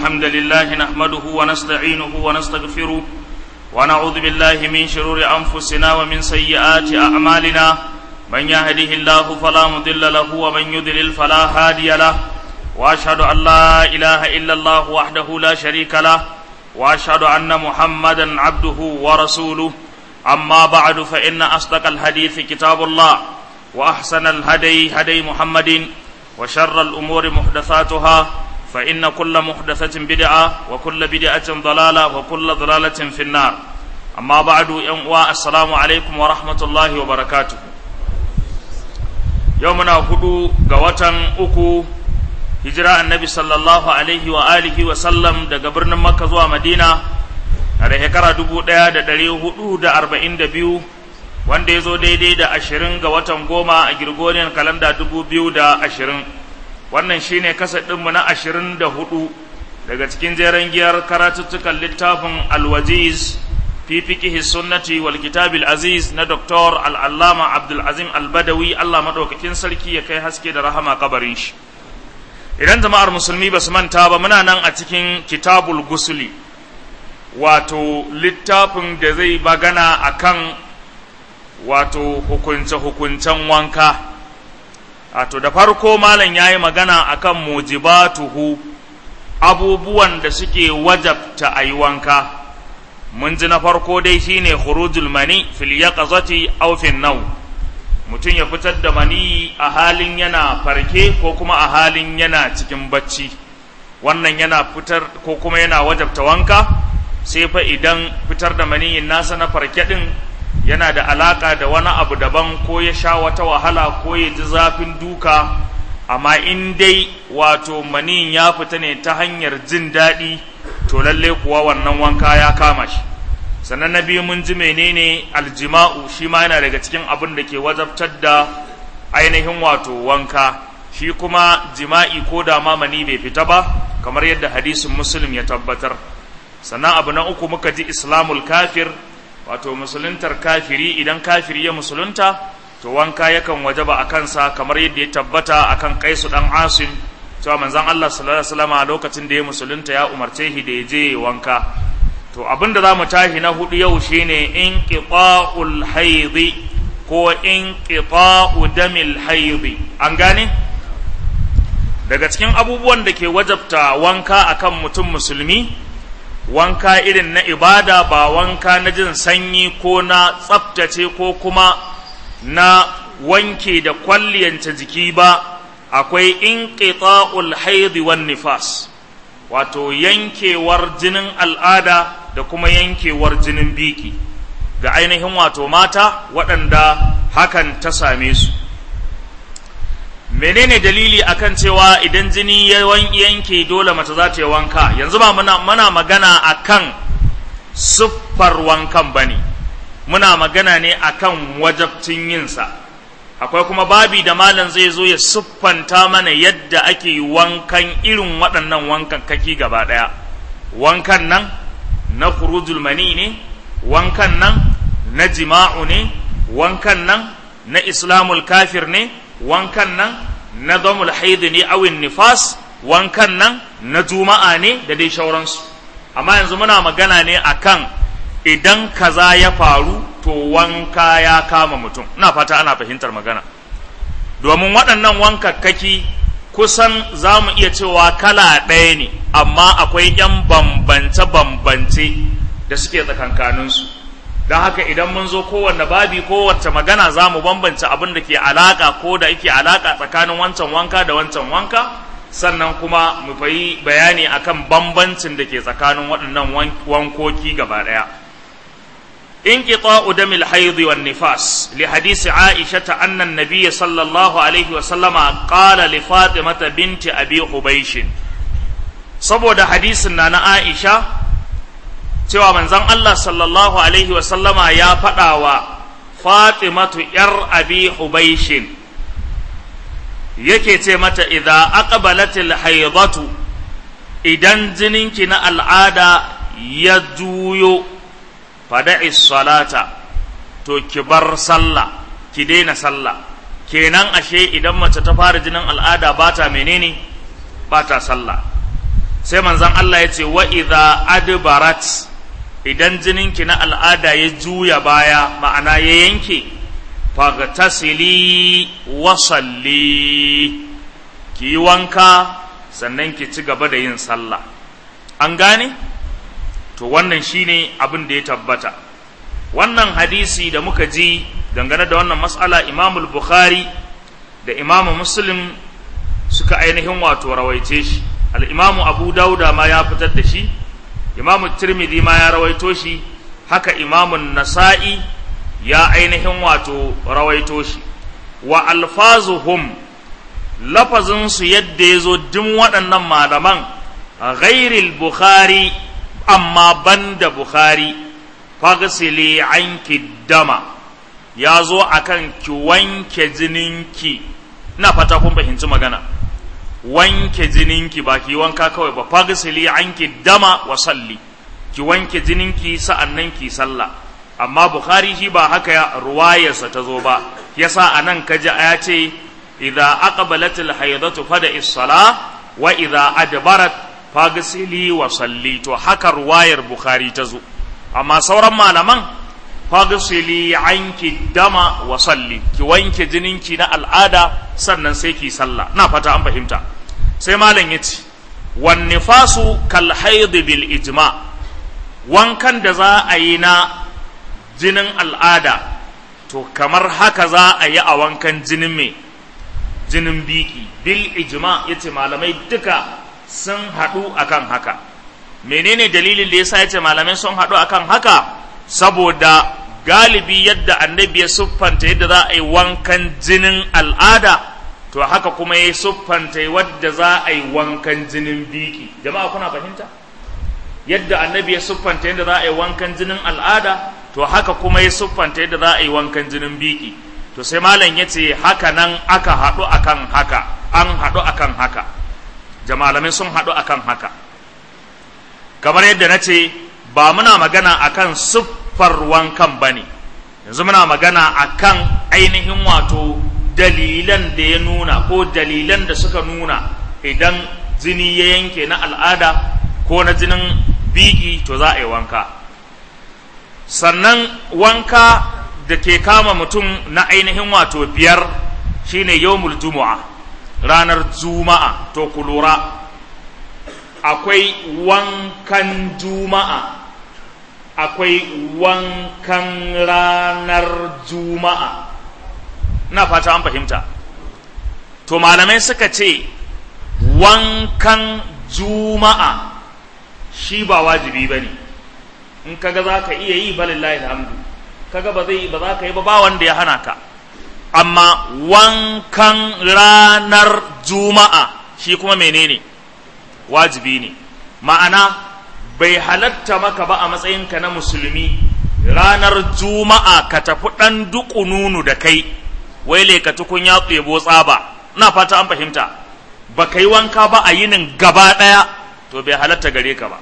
الحمد لله نحمده ونستعينه ونستغفره ونعوذ بالله من شرور أنفسنا ومن سيئات أعمالنا من يهده الله فلا مضل له ومن يضلل فلا هادي له وأشهد أن لا إله إلا الله وحده لا شريك له وأشهد أن محمدا عبده ورسوله أما بعد فإن أصدق الحديث كتاب الله وأحسن الهدي هدي محمد وشر الأمور محدثاتها فإن كل محدثة بدعة وكل بدعة ضلالة وكل ضلالة في النار أما بعد يوم السلام عليكم ورحمة الله وبركاته يومنا هدو قوة أكو هجرة النبي صلى الله عليه وآله وسلم دا قبرنا مكة زوا مدينة da shekara dubu ɗaya da ɗari hudu da arba'in da biyu wanda ya zo daidai da ashirin ga watan goma a girgoriyar kalanda dubu biyu da ashirin wannan shine kasa ɗinmu na ashirin da hudu daga cikin jeren giyar karatuttukan littafin alwajiz fi fiqihi sunnati wal kitabil aziz na doktor al'allama abdulazim albadawi allah maɗaukakin sarki ya kai haske da rahama kabarin shi idan jama'ar musulmi ba su manta ba muna nan a cikin kitabul gusuli wato littafin da zai bagana akan wato hukunce-hukuncen wanka wato da farko malam ya yi magana akan mujibatuhu abubuwan da suke wajabta a yi wanka mun ji na farko dai shine khurujul mani fil yaqazati aw fil naw mutum ya fitar da mani a halin yana farke ko kuma a halin yana cikin bacci wannan yana fitar ko kuma yana wajabta wanka sai fa idan fitar da maniyin nasa na farke din yana da alaka da wani abu daban ko ya sha wata wahala ko ya ji zafin duka amma in dai wato maniyin ya fita ne ta hanyar jin daɗi to lalle kuwa wannan wanka ya kama shi sannan na biyu mun ji menene aljima'u shi ma yana daga cikin abin da ke wajabtar da ainihin wato wanka shi kuma jima'i ko da ma mani bai fita ba kamar yadda hadisin muslim ya tabbatar sannan abu na uku muka ji islamul kafir wato musuluntar kafiri idan kafiri ya musulunta to wanka yakan wajaba a kansa kamar yadda ya tabbata akan kaisu dan asim cewa manzon Allah sallallahu alaihi wasallam a lokacin da ya musulunta ya umarce shi da ya je wanka to abinda za mu tashi na hudu yau shine inqita'ul haidi ko inqita'u damil haidi an gane daga cikin abubuwan da ke wajabta wanka akan mutum musulmi wanka irin na ibada ba wanka na jin sanyi ko na tsaftace ko kuma na wanke da kwalliyanta jiki ba akwai inqita'ul haidi wan nifas wato yankewar jinin al'ada da kuma yankewar jinin biki ga ainihin wato mata waɗanda hakan ta same su menene dalili akan cewa idan jini ya yanke dole mace za ta yi wanka yanzu ba muna, muna magana akan siffar wankan bane muna magana ne akan wajabcin yinsa akwai kuma babi da malam zai zo ya siffanta mana yadda ake wankan irin waɗannan wankan kaki gaba ɗaya wankan nan na furujul mani ne wankan nan na jima'u ne wankan nan na islamul kafir ne wankan nan na zamul haidu ne awin nifas wankan nan na juma'a ne da dai shauransu amma yanzu muna magana ne akan idan kaza ya faru to wanka ya kama mutum ina fata ana fahimtar magana domin waɗannan wankakkaki kusan za mu iya cewa kala ɗaya ne amma akwai 'yan bambance-bambance da suke tsakankaninsu don haka idan mun zo kowanne babi kowace magana za mu bambance abin da ke alaƙa ko da yake alaƙa tsakanin wancan wanka da wancan wanka sannan kuma mu fayi bayani akan bambancin da ke tsakanin waɗannan wankoki gaba ɗaya انقطاع دم الحيض والنفاس لحديث عائشة أن النبي صلى الله عليه وسلم قال لفاطمة بنت أبي حبيش saboda hadisin na na Aisha cewa manzon Allah sallallahu alaihi wasallama ya faɗa wa Fatimatu ‘yar abi Hubaishin yake ce mata idza aqbalatil haidatu idan jininki na al'ada ya juyo fada'i salata to ki bar sallah ki daina sallah kenan ashe idan mace ta fara jinin al'ada ba ta menene ba ta sallah sai manzon Allah ya ce wa idza adbarat idan jininki na al'ada ya juya baya ma'ana ya yanke fagtasili wa salli ki yi wanka sannan ki ci gaba da yin sallah an gane to wannan shine abin da ya tabbata wannan hadisi da muka ji dangane da wannan matsala imamul bukhari da imamu muslim suka ainihin wato rawaice shi al'imamu abu dauda ma ya fitar da shi imamu tirmidhi ma ya rawaito shi haka imamun nasa'i ya ainihin wato rawaito shi wa alfazuhum lafazinsu yadda ya zo din waɗannan malaman ghairil bukhari amma banda bukhari fagsili anki dama ya zo akan ki wanke jininki ina fata kun fahimci magana wanke jininki ba ki wanka kawai ba fagsili anki dama wa salli ki wanke jininki sa'annan ki sallah amma bukhari shi ba haka ya ruwayarsa ta zo ba yasa anan kaji ya ce idza aqbalat al-haydatu fada is-sala wa idza adbarat fagsili wa salli to haka ruwayar bukhari ta zo amma sauran malaman fagsili anki dama wa salli ki wanke jininki na al'ada sannan sai ki sallah na fata an fahimta sai malam yace wan nifasu kal hayd bil ijma wankan da za a yi na jinin al'ada to kamar haka za a yi a wankan jinin mai jinin biki bil ijma yace malamai duka sun haɗu akan haka menene dalilin da yasa yace malamai sun haɗu akan haka saboda galibi yadda annabi ya siffanta yadda za a yi wankan jinin al'ada to haka kuma ya siffanta wadda za a yi wankan jinin biki jama'a kuna fahimta yadda annabi ya siffanta yadda za a yi wankan jinin al'ada to haka kuma ya siffanta yadda za a yi wankan jinin biki to sai malam ya ce haka nan aka haɗu akan haka an haɗu akan haka jamalamai sun haɗu akan haka kamar yadda na ce ba muna magana akan siffar wankan ba ne yanzu muna magana akan ainihin wato dalilan da ya nuna ko dalilan da suka nuna idan jini ya yanke na al'ada ko na jinin biki to za a yi wanka sannan wanka da ke kama mutum na ainihin wato biyar shine yawmul juma'a ranar juma'a to ku lura akwai wankan juma'a akwai wankan ranar juma'a na fata an fahimta to malamai suka ce wankan juma'a shi ba wajibi ba ne in kaga za ka iya yi balillahi alhamdu kaga ba zai ba za ka yi ba ba wanda ya hana ka amma wankan ranar juma'a shi kuma menene wajibi ne ma'ana bai halatta maka ba a matsayinka na musulmi ranar juma'a ka tafi ɗan duƙununu da kai wai ka tukun ya tsebo tsaba na fata an fahimta ba ka yi wanka ba a yinin gaba ɗaya to bai halatta gare ka ba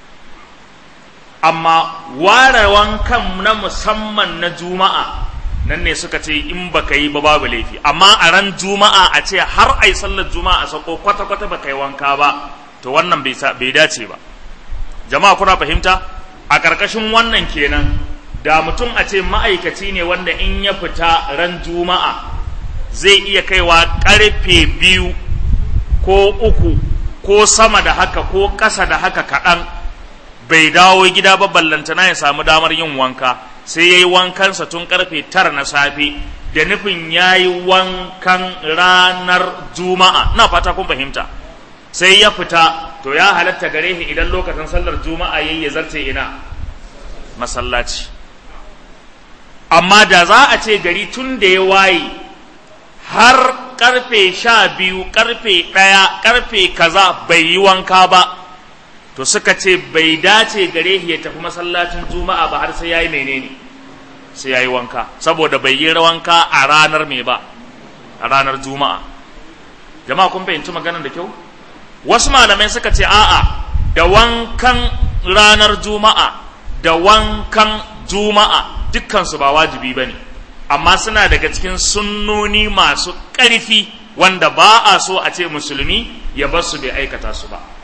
amma ware wankan na musamman na juma'a nan ne suka ce in baka yi ba babu laifi amma a ran juma'a a ce har ai sallar juma'a sako kwata kwata baka yi wanka ba to wannan bai dace ba jama'a kuna fahimta a ƙarƙashin wannan kenan da mutum a ce ma'aikaci ne wanda in ya fita ran juma'a zai iya kaiwa ƙarfe biyu ko uku ko sama da haka ko ƙasa da haka kaɗan bai dawo gida ba ballantana ya samu damar yin wanka sai ya yi wankansa tun karfe tara na safe da nufin ya yi wankan ranar juma'a na fata kun fahimta sai ya fita to ya halatta gare shi idan lokacin sallar juma'a yayi ya zarce ina masallaci amma da za a ce gari tun da ya waye har karfe sha biyu karfe ɗaya karfe kaza bai yi wanka ba to suka ce bai dace gare shi ya tafi masallacin juma'a ba har sai yayi menene sai yayi wanka saboda bai yi wanka a ranar me ba a ranar juma'a jama'a kun fahimci maganar da kyau wasu malamai suka ce a'a da wankan ranar juma'a da wankan juma'a dukkansu ba wajibi ba ne amma suna daga cikin sunnoni masu ƙarfi wanda ba a so a ce musulmi ya bar su bai aikata su ba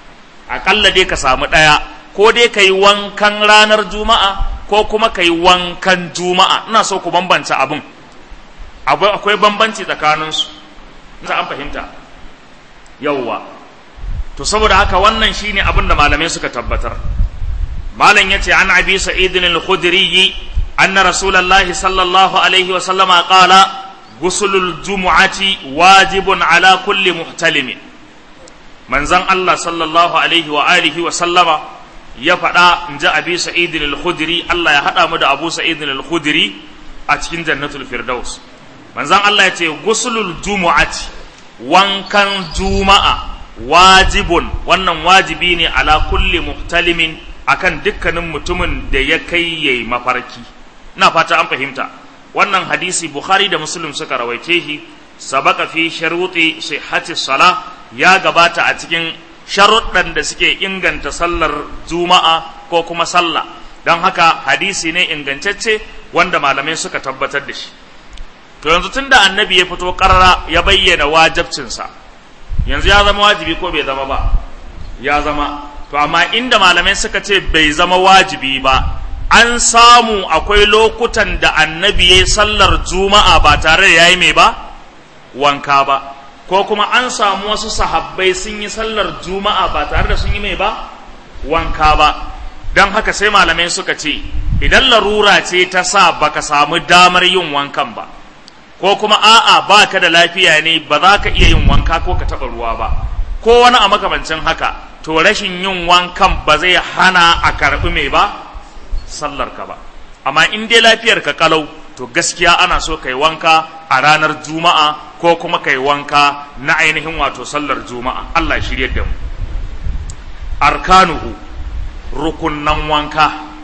aƙalla dai ka samu ɗaya ko dai ka yi wankan ranar juma'a ko kuma ka yi wankan juma'a ina so ku bambanta abin akwai bambanci tsakaninsu za an fahimta yauwa to saboda haka wannan shine abin da malamai suka tabbatar malam yace an abi sa'idin al-khudri anna rasulullahi sallallahu alaihi wa sallama qala gusulul jumu'ati wajibun ala kulli muhtalimin manzon Allah sallallahu alaihi wa alihi wa sallama ya faɗa in ji abi sa'idin al-khudri Allah ya haɗa mu da abu sa'idin al-khudri a cikin jannatul firdaus manzon Allah ya ce gusulul jumu'ati wankan juma'a wajibun wannan wajibi ne ala kulli muhtalimin akan dukkanin mutumin da ya kai yayi mafarki ina fata an fahimta wannan hadisi bukhari da muslim suka rawaice shi sabaka fi sharuti sihhati salah ya gabata a cikin sharuɗan da suke inganta sallar juma'a ko kuma sallah don haka hadisi ne ingantacce wanda malamai suka tabbatar da shi to yanzu tunda annabi ya fito karara ya bayyana wajabcinsa yanzu ya zama wajibi ko bai zama ba ya zama to amma inda malamai suka ce bai zama wajibi ba an samu akwai lokutan da annabi ya sallar juma'a ba tare da yayi mai ba wanka ba ko kuma an samu wasu sahabbai sun yi sallar juma'a ba tare da sun yi mai ba wanka ba don haka sai malamai suka ce idan larura ce ta sa baka samu damar yin wankan ba ko kuma a'a ba ka da lafiya ne ba za ka iya yin wanka ko ka taɓa ruwa ba ko wani a makamancin haka to rashin yin wankan ba zai hana a karɓi mai ba sallar ka ba amma in dai lafiyar ka kalau to gaskiya ana so kai wanka a ranar juma'a ko kuma kai wanka na ainihin wato sallar juma'a Allah shirye da mu arkanuhu rukunnan wanka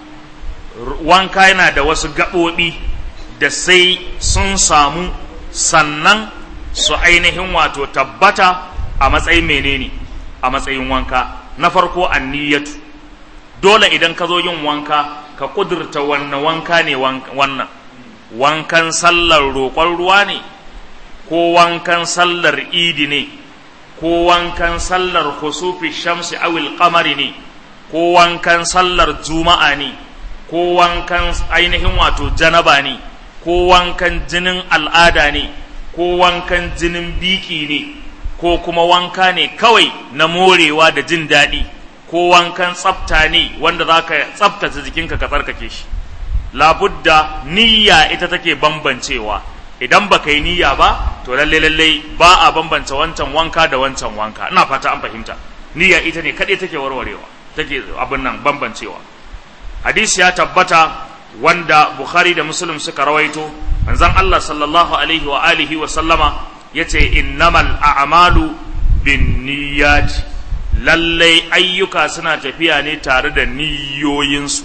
wanka yana da wasu gaɓoɓi da sai sun samu sannan su ainihin wato tabbata a matsayin menene a matsayin wanka na farko anniyatu dole idan ka zo yin wanka ka kudurta wannan wanka ne wannan wankan sallar roƙon ruwa ne ko wankan sallar idi ne ko wankan sallar husufi shamsi awil kamari ne ko wankan sallar juma'a ne ko wankan ainihin wato janaba ne ko wankan jinin al'ada ne ko wankan jinin biki ne ko kuma wanka ne kawai na morewa da jin daɗi ko wankan tsafta ne wanda za ka tsaftace jikinka ka tsarkake shi labudda niyya ita take bambancewa idan ba ka yi niyya ba to lalle lalle ba a bambance wancan wanka da wancan wanka ina fata an fahimta niyya ita ne kaɗai take warwarewa take abin nan bambancewa hadisi ya tabbata wanda Bukhari da Muslim suka rawaito manzon Allah sallallahu alaihi wa alihi wa sallama yace innamal a'malu binniyat lallai ayyuka suna tafiya ne tare da niyoyinsu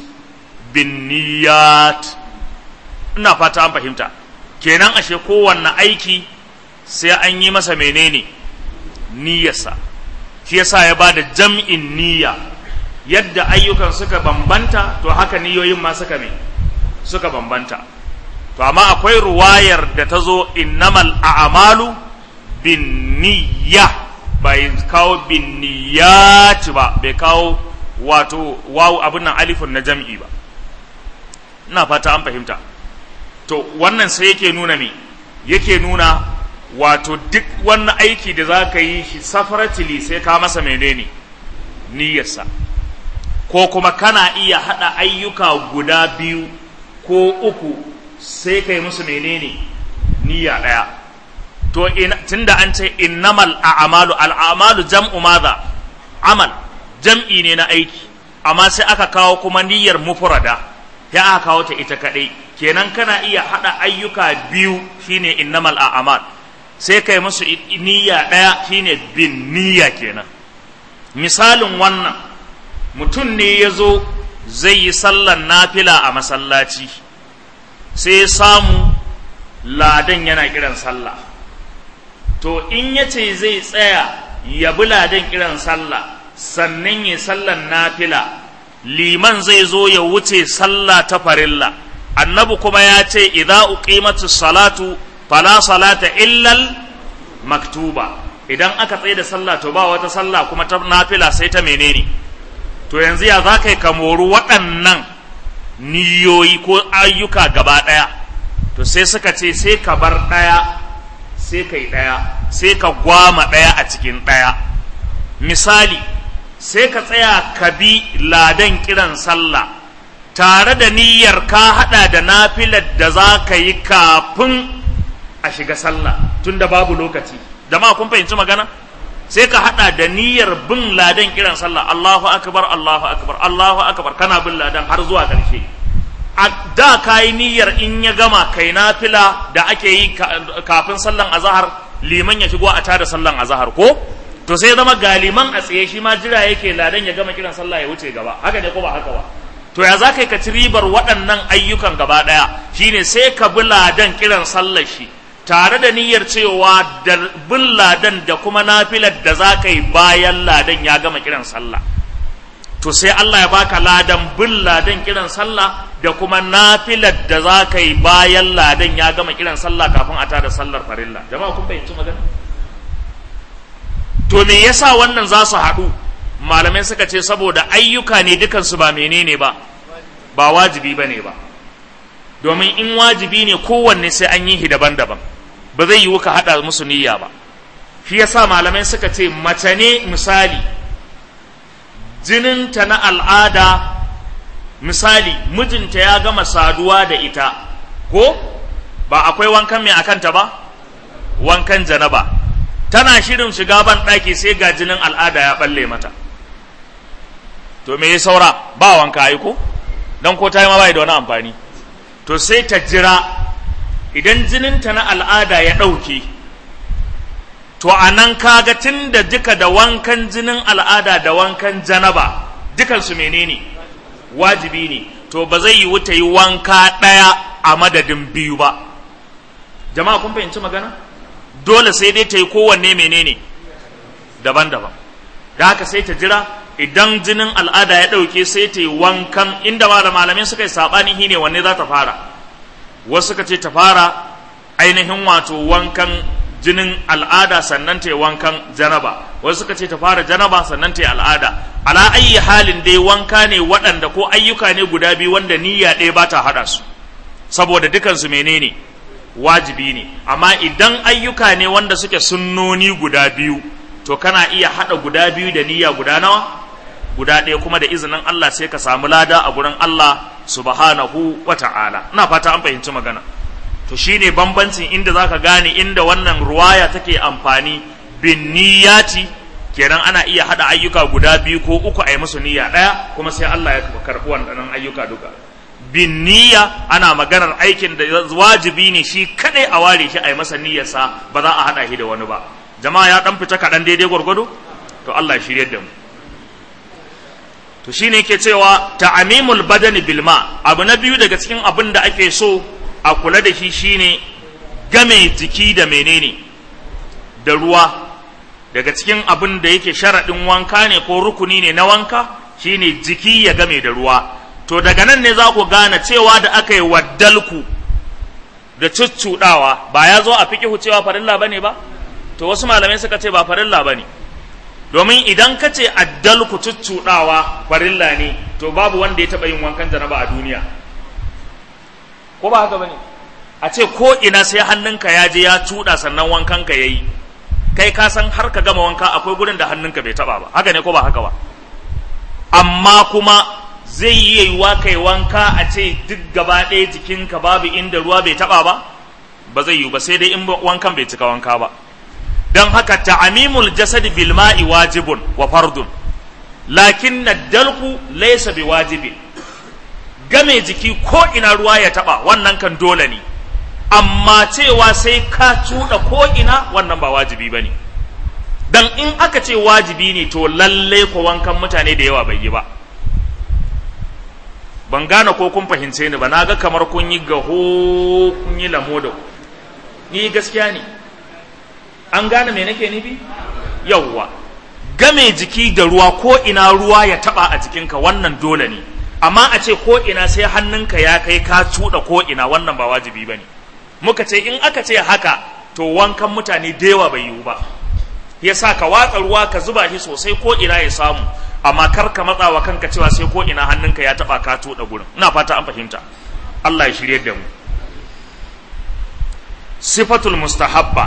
binniyat ina fata an fahimta kenan ashe kowanne aiki sai an yi masa menene niyyarsa shi yasa ya bada jam'in niyya yadda ayyukan suka bambanta to haka niyoyin ma suka me suka bambanta to amma akwai ruwayar da ta zo innamal a'malu bin niyya bai kawo bin niyyat ba bai kawo wato wawu abin nan alifun na jam'i ba ina fata an fahimta to wannan sai yake nuna me yake nuna wato duk wannan aiki da za ka yi shi safaratili sai ka masa menene niyyarsa ko kuma kana iya haɗa ayyuka guda biyu ko uku sai kai musu menene niyya ɗaya to tunda an ce innamal a'malu al'amalu jam'u madha amal jam'i ne na aiki amma sai aka kawo kuma niyyar mufrada ya aka kawo ta ita kaɗai kenan kana iya haɗa ayyuka biyu shine innamal a'mal sai kai musu niyya ɗaya shine bin niyya kenan misalin wannan mutum ne ya zo zai yi sallan nafila a masallaci sai ya samu ladan yana kiran sallah to in ya ce zai tsaya ya bi ladan kiran sallah sannan ya sallan nafila liman zai zo ya wuce sallah ta farilla annabi kuma ya ce idza uqimatu salatu fala salata illal maktuba idan aka tsaye da sallah to ba wata sallah kuma ta nafila sai ta menene to yanzu ya za ka yi ka mori waɗannan niyoyi ko ayyuka gaba ɗaya to sai suka ce sai ka bar ɗaya sai ka yi ɗaya sai ka gwama ɗaya a cikin ɗaya misali sai ka tsaya ka bi ladan kiran sallah tare da niyyar ka haɗa da nafilar da za ka yi kafin a shiga sallah tunda babu lokaci jama'a kun fahimci magana sai ka hada da niyyar bin ladan kiran sallah Allahu akbar Allahu akbar Allahu akbar kana bin ladan har zuwa karshe a da kai niyyar in ya gama kai nafila da ake yi kafin sallan azhar liman ya shigo a tada sallan azhar ko to sai zama galiman a tsaye shi ma jira yake ladan ya gama kiran sallah ya wuce gaba haka ne ko ba haka ba to ya za ka ka ci ribar waɗannan ayyukan gaba ɗaya shine sai ka bi ladan kiran sallar shi tare da niyyar cewa da bin ladan da kuma nafilar da za ka yi bayan ladan ya gama kiran sallah to sai Allah ya baka ladan bin ladan kiran sallah da kuma nafilar da za ka yi bayan ladan ya gama kiran sallah kafin a tada sallar farilla jama'a kun fahimci magana to me yasa wannan za su haɗu malamai suka ce saboda ayyuka ne dukansu ba menene ba ba wajibi ba ne ba domin in wajibi ne kowanne sai an yi shi daban-daban ba zai yiwu ka haɗa musu niyya ba shi yasa malamai suka ce mace ne misali jininta na al'ada misali mijinta ya gama saduwa da ita ko ba akwai wankan mai akanta ba wankan janaba tana shirin shiga ban ɗaki sai ga jinin al'ada ya ɓalle mata to me ya saura ba wanka ai ko don ko ta yi ma bai da wani amfani to sai ta jira idan jininta na al'ada ya ɗauke to a nan kaga tun da duka da wankan jinin al'ada da wankan janaba dukansu menene wajibi ne to ba zai yi wuta yi wanka ɗaya a madadin biyu ba jama'a kun fahimci magana dole sai dai ta yi kowanne menene daban-daban da haka sai ta jira idan jinin al'ada ya ɗauke sai ta yi wankan inda malamai suka yi saɓani ne wanne za ta fara wasu suka ce ta fara ainihin wato wankan jinin al'ada sannan ta yi wankan janaba wasu suka ce ta fara janaba sannan ta yi al'ada ala ayyi halin dai wanka ne waɗanda ko ayyuka ne guda biyu wanda niyya ɗaya ba ta haɗa su saboda dukansu menene wajibi ne amma idan ayyuka ne wanda suke sunnoni guda biyu to kana iya haɗa guda biyu da niyya guda nawa guda ɗaya kuma da izinin Allah sai ka samu lada a gurin Allah subhanahu wa ta'ala ina fata an fahimci magana to shine bambancin inda zaka gane inda wannan ruwaya take amfani bin niyyati kenan ana iya hada ayyuka guda biyu ko uku a yi musu niyya ɗaya kuma sai Allah ya karɓi wannan ayyuka duka bin niyya ana maganar aikin da wajibi ne shi kadai a ware shi a yi masa niyyarsa ba za a hada shi da wani ba jama'a ya dan fita kaɗan daidai gwargwado to Allah ya shirye da mu to shine yake cewa ta'amimul badani bilma abu na biyu daga cikin abin da ake so a kula da shi shine game jiki da menene da ruwa daga cikin abin da yake sharaɗin wanka ne ko rukuni ne na wanka shine jiki ya game da ruwa to daga nan ne za ku gane cewa da aka yi waddalku da cuccuɗawa ba ya zo a fiƙihu cewa farilla bane ba to wasu malamai suka ce ba farilla bane domin idan ka ce addalku cuccuɗawa farilla ne to babu wanda ya taɓa yin wankan janaba a duniya ko ba haka bane a ce ko ina sai hannunka ya je ya cuɗa sannan wankanka ya yi kai ka san har ka gama wanka akwai gurin da hannunka bai taɓa ba haka ne ko ba haka ba amma kuma zai yi yiwuwa kai wanka a ce duk gaba ɗaya jikinka babu inda ruwa bai taɓa ba ba zai yiwu ba sai dai in wankan bai cika wanka ba don haka ta'amimul jasad bil ma'i wajibun wa fardun lakin dalku laysa bi wajibin game jiki ko ina ruwa ya taba wannan kan dole ne amma cewa sai ka cuɗa ko ina wannan ba wajibi ba ne dan in aka ce wajibi ne to lalle ko wankan mutane da yawa bai yi ba ban gane ko kun fahimce ni ba na ga kamar kun yi gaho kun yi lamo da ni gaskiya ne an gane me nake nufi yawwa game jiki da ruwa ko ina ruwa ya taba a jikinka wannan dole ne amma a ce ko ina sai hannunka ya kai ka cuɗa ko ina wannan ba wajibi bane muka ce in aka ce haka to wankan mutane da yawa bai yiwu ba ya sa ka watsa ruwa ka zuba shi sosai ko ina ya samu amma kar ka matsa wa kanka cewa sai ko ina hannunka ya taba ka tuɗa gurin ina fata an fahimta Allah ya shirye da mu sifatul mustahabba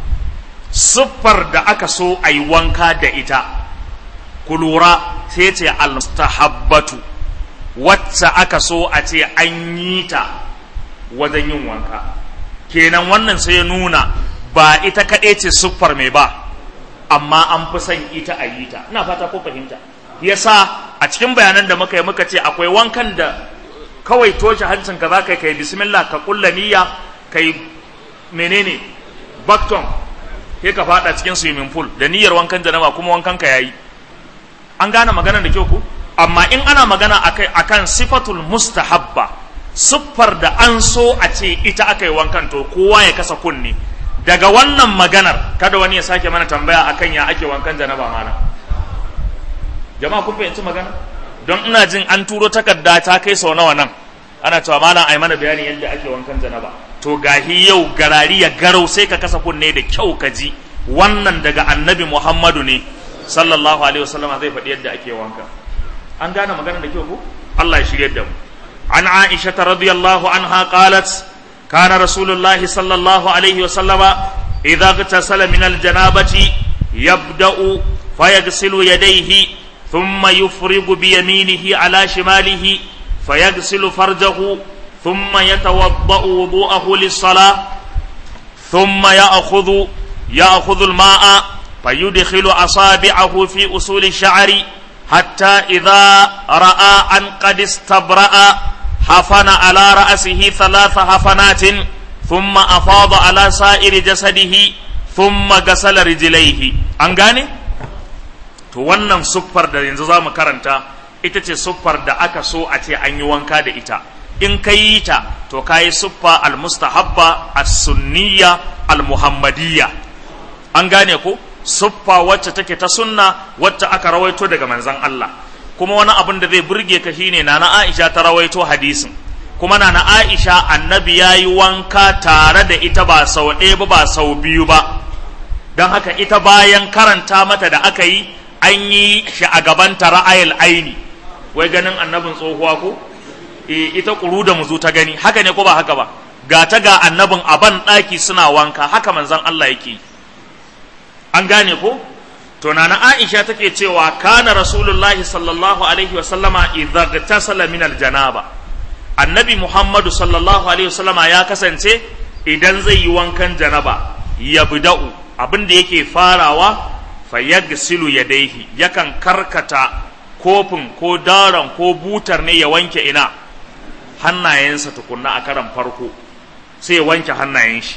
siffar da aka so a yi wanka da ita ku lura sai ce al-mustahabbatu wacce aka so a ce an yi ta wajen yin wanka kenan wannan sai ya nuna ba ita kaɗai ce siffar mai ba amma an fi son ita a yi ta ina fata ko fahimta yasa a cikin bayanan da muka yi muka ce akwai wankan da kawai toshe hancin ka za ka kai bismillah ka kulla niyya kai menene bakton sai ka fada cikin swimming pool da niyyar wankan janaba kuma wankan ka yayi an gane magana da kyau ku amma in ana magana akai akan sifatul mustahabba siffar da an so a ce ita aka yi wankan to kowa ya kasa kunne daga wannan maganar kada wani ya sake mana tambaya akan ya ake wankan janaba mana jama'a kun fahimci magana don ina jin an turo takarda ta kai sau nawa nan ana cewa malam ai mana bayani yadda ake wankan janaba to gahi yau garari ya garau sai ka kasa kunne da kyau ka ji wannan daga annabi muhammadu ne sallallahu alaihi wasallam zai faɗi yadda ake wanka an gane magana da kyau ko Allah ya shirye da mu an aisha radiyallahu anha qalat kana rasulullah sallallahu alaihi wasallam idza ghtasala min aljanabati yabda'u fayaghsilu yadayhi thumma yufrigu bi yaminihi ala shimalihi fayaghsilu farjahu ثم يتوضأ وضوءه للصلاة ثم يأخذ يأخذ الماء فيدخل أصابعه في أصول الشعر حتى إذا رأى أن قد استبرأ حفن على رأسه ثلاث حفنات ثم أفاض على سائر جسده ثم غسل رجليه أنغاني to wannan siffar da yanzu za mu karanta ita ce siffar da aka so a ce an yi wanka da ita in ka yi ta to ka yi siffa almustahabba as-sunniya al-muhammadiyya an gane ko siffa wacce take ta sunna wacce aka rawaito daga manzon Allah kuma wani abin da zai burge ka shine nana Aisha ta rawaito hadisin kuma nana Aisha annabi ya yi wanka tare da ita ba sau ɗaya ba ba sau biyu ba don haka ita bayan karanta mata da aka yi an yi shi a gabanta ra'ayil aini wai ganin annabin tsohuwa ko e, ita ƙuru da muzu ta gani haka ne ko ba haka ba ga ta ga annabin a ban ɗaki suna wanka haka manzon Allah yake an gane ko to nana Aisha take cewa kana rasulullahi sallallahu alaihi wasallama idza tasala min aljanaba annabi Muhammadu sallallahu alaihi wasallama ya kasance idan zai yi wankan janaba ya bida'u abin da yake farawa fayagsilu yadaihi yakan karkata kofin ko daron ko butar ne ya wanke ina hannayensa tukunna a karan farko sai ya wanke hannayen shi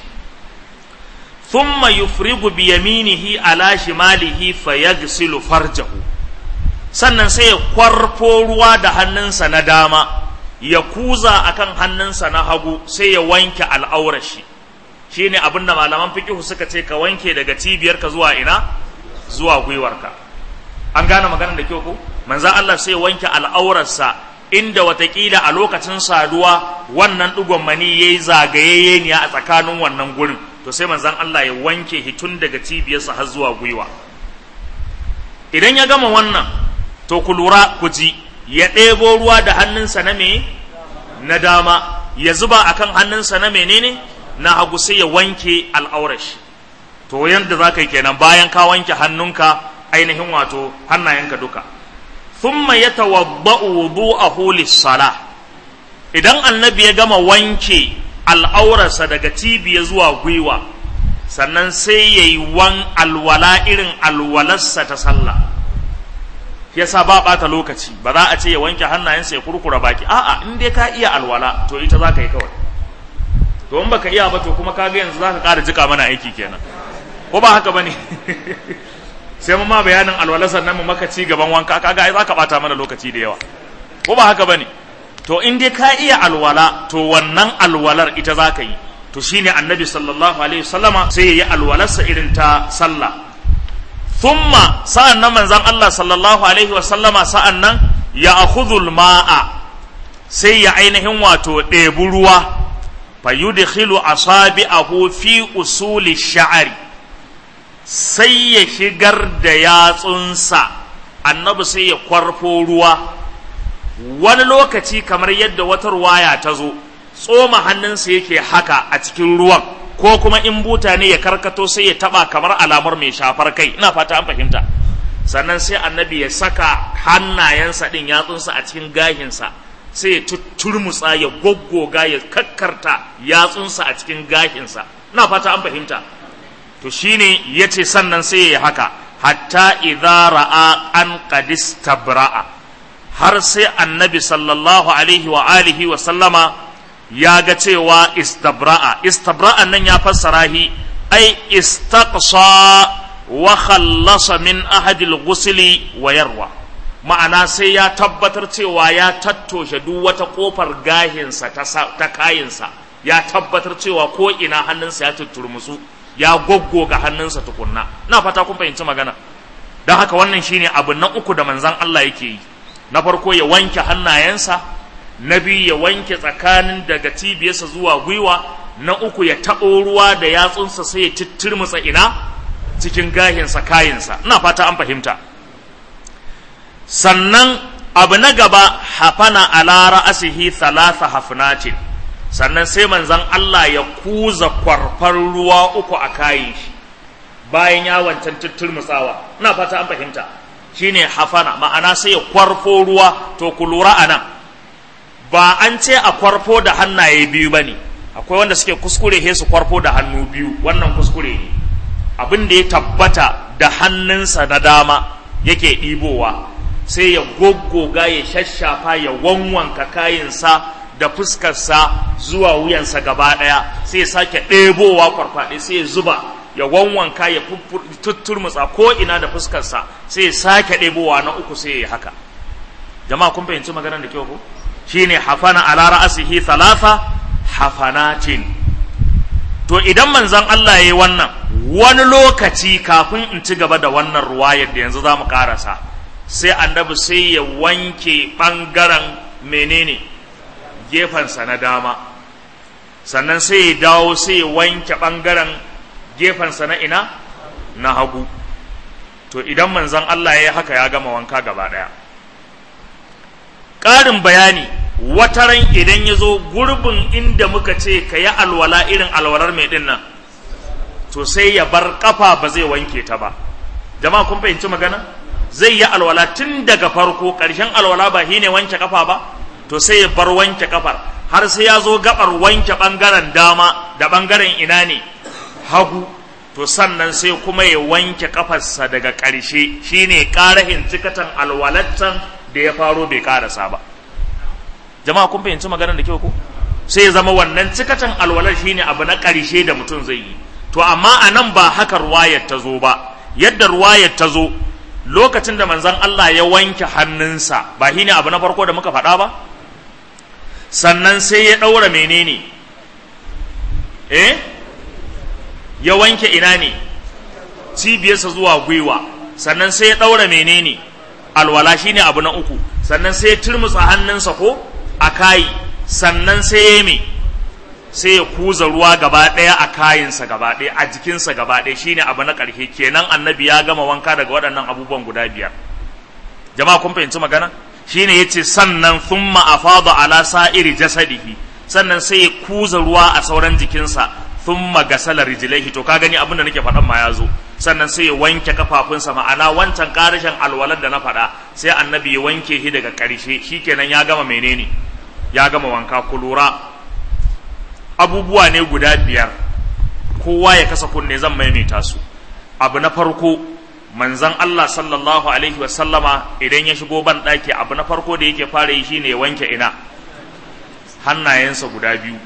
thumma yufrigu bi yaminihi ala shimalihi fayagsilu farjahu sannan sai ya kwarfo ruwa da hannunsa na dama ya kuza akan hannunsa na hagu sai ya wanke al'aurar shi shine abinda malaman fiqh suka ce ka wanke daga cibiyarka zuwa ina zuwa gwiwarka an gane maganar da kyau ko manzan Allah sai wanke al'aurarsa inda watakila a lokacin saduwa wannan ɗigon mani ya yi zagayayye ne a tsakanin wannan gurin to sai manzan Allah ya wanke hitun daga cibiyarsa har zuwa gwiwa idan ya gama wannan to ku lura ku ji ya ɗebo ruwa da hannunsa na me na dama ya zuba akan hannunsa na menene na hagu sai ya wanke al'aurar shi to yadda za ka yi kenan bayan ka wanke hannunka ainihin wato hannayenka duka thumma yatawadda'u wudu'ahu lis-salah idan annabi ya gama wanke al'aurarsa daga cibiya zuwa gwiwa sannan sai yayi wan alwala irin alwalarsa ta sallah yasa ba bata lokaci ba za a ce ya wanke hannayensa ya kurkura baki a'a in dai ka iya alwala to ita za ka yi kawai to in baka iya ba to kuma kaga yanzu za ka ƙara jika mana aiki kenan ko ba haka bane sai mu ma bayanin alwala sannan mu maka ci gaban wanka kaga ai zaka bata mana lokaci da yawa ko ba haka bane to in dai ka iya alwala to wannan alwalar ita zaka yi to shine annabi sallallahu alaihi wasallama sai yayi alwalarsa irin ta sallah thumma sa'an nan manzon Allah sallallahu alaihi wasallama sa'an nan ya akhudhul ma'a sai ya ainihin wato ɗebi ruwa fa yudkhilu asabi'ahu fi usuli sha'ari sai ya shigar da yatsunsa annabi sai ya kwarfo ruwa wani lokaci kamar yadda wata ruwaya ta zo tsoma hannunsa yake haka a cikin ruwan ko kuma in buta ne ya karkato sai ya taba kamar alamar mai shafar kai ina fata an fahimta sannan sai annabi ya saka hannayensa din yatsunsa a cikin gahinsa sai ya tutturmutsa ya goggoga ya kakkarta yatsunsa a cikin gahinsa ina fata an fahimta to shine yace sannan sai ya haka hatta idza ra'a an qad istabra'a har sai annabi sallallahu alaihi wa alihi wa sallama ya ga cewa istabra'a istabra'a nan ya fassara hi ai istaqsa wa khallasa min ahadil ghusli wa yarwa ma'ana sai ya tabbatar cewa ya tattoshe duk wata kofar gahinsa ta, ta kayinsa ya tabbatar cewa ko ina hannunsa ya tutturmusu ya goggoga hannunsa tukunna na fata kun fahimci magana don haka wannan shine abu na uku da manzan Allah yake yi na farko ya wanke hannayensa na biyu ya wanke tsakanin daga cibiyarsa zuwa gwiwa na uku ya taɓo ruwa da yatsunsa sai ya tittirmutsa ina cikin gahinsa kayinsa ina fata an fahimta sannan abu na gaba hafana ala ra'asihi thalatha hafnatin sannan sai manzon Allah ya kuza kwarfar ruwa uku a kayin shi bayan ya wancan tittirmutsawa ina fata an fahimta shine hafana ma'ana sai ya kwarfo ruwa to ku lura anan ba an ce a kwarfo da hannaye biyu bane akwai wanda suke kuskure he su kwarfo da hannu biyu wannan kuskure ne abin da ya tabbata da hannunsa na dama yake ɗibowa sai ya goggoga ya shashafa ya wanwanka kayinsa da fuskarsa zuwa wuyansa gaba ɗaya sai ya sake ɗebowa kwarfaɗe sai ya zuba ya wanwanka ya tutturmutsa ko ina da fuskarsa sai ya sake ɗebowa na uku sai ya haka jama'a kun fahimci maganar da kyau ko shine hafana ala ra'asihi thalatha hafanatin to idan manzon Allah yayi wannan wani lokaci kafin in ci gaba da wannan ruwayar da yanzu zamu karasa sai annabi sai ya wanke bangaren menene gefensa na dama sannan sai ya dawo sai ya wanke bangaren gefensa na ina na hagu to idan manzon Allah ya yi haka ya gama wanka gaba daya ƙarin bayani wataran idan ya zo gurbin inda muka ce ka yi alwala irin alwalar mai ɗin nan to sai ya bar ƙafa ba zai wanke ta ba jama'a kun fahimci magana zai yi alwala tun daga farko ƙarshen alwala ba shi ne wanke ƙafa ba to sai ya bar wanke ƙafar har sai ya zo gabar wanke ɓangaren dama da ɓangaren ina ne hagu to sannan sai kuma ya wanke ƙafarsa daga ƙarshe shine ƙarahin cikatan alwalattan da ya faro bai karasa ba jama'a kun fahimci maganar da kyau ko sai ya zama wannan cikatan alwalar shine abu na ƙarshe da mutum zai yi to amma a nan ba haka ruwayar ta zo ba yadda ruwayar ta zo lokacin da manzon Allah ya wanke hannunsa ba shine abu na farko da muka faɗa ba sannan sai ya ɗaura menene eh ya wanke ina ne cibiyarsa zuwa gwiwa sannan sai ya ɗaura menene alwala shine abu na uku sannan sai ya turmutsa hannunsa ko a kayi sannan sai ya me sai ya kuza ruwa gaba ɗaya a kayinsa gaba ɗaya a jikinsa gaba ɗaya shine abu na ƙarshe kenan annabi ya gama wanka daga waɗannan abubuwan guda biyar jama'a kun fahimci magana shine yace sannan thumma afada ala sa'iri jasadihi sannan sai ya kuza ruwa a sauran jikinsa thumma gasala rijlaihi to ka gani abin da nake faɗan ma ya zo sannan sai ya wanke kafafunsa ma'ana wancan ƙarshen alwalar da na faɗa sai annabi ya wanke shi daga ƙarshe shikenan ya gama menene ya gama wanka ku lura abubuwa ne guda biyar kowa ya kasa kunne zan maimaita su abu na farko manzon Allah sallallahu alaihi wa sallama idan ya shigo ban ɗaki abu na farko da yake fara yi shine ya wanke ina hannayensa guda biyu